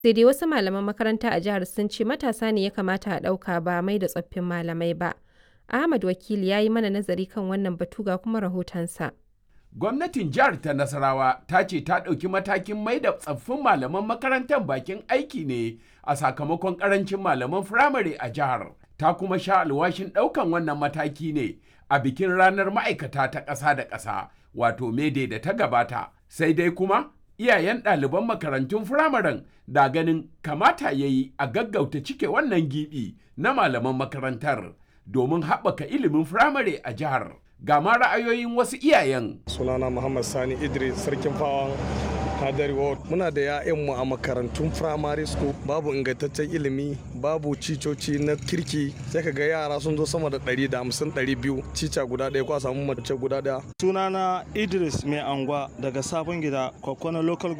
Sai dai wasu malaman makaranta a jihar sun ce matasa ne ya kamata a ɗauka ba mai da tsoffin malamai ba. Ahmad Wakili ya yi mana nazari kan wannan batu ga kuma rahotonsa. Gwamnatin jihar ta Nasarawa ta ce ta ɗauki matakin mai da tsaffin malaman makarantar bakin aiki ne a sakamakon ƙarancin malaman firamare a jihar. Ta kuma sha alwashin ɗaukan wannan mataki ne a bikin ranar ma'aikata ta ƙasa da ƙasa wato mede da ta gabata. Sai dai kuma iyayen ɗaliban makarantun firamaren da ganin kamata ya yi a gaggauta cike wannan gibi na malaman makarantar domin haɓaka ilimin firamare a jihar. Ga ma ra'ayoyin wasu iyayen. Sunana Muhammad Sani Idris Sarkin Fawan Hadari Ward. Muna da 'ya'yanmu a makarantun firamare school babu ingantaccen ilimi babu cicoci na kirki sai ka ga yara sun zo sama da 150 200 cica guda ɗaya ko a samu mace guda ɗaya. Sunana Idris Mai Angwa daga Sabon Gida, Kwakwano Local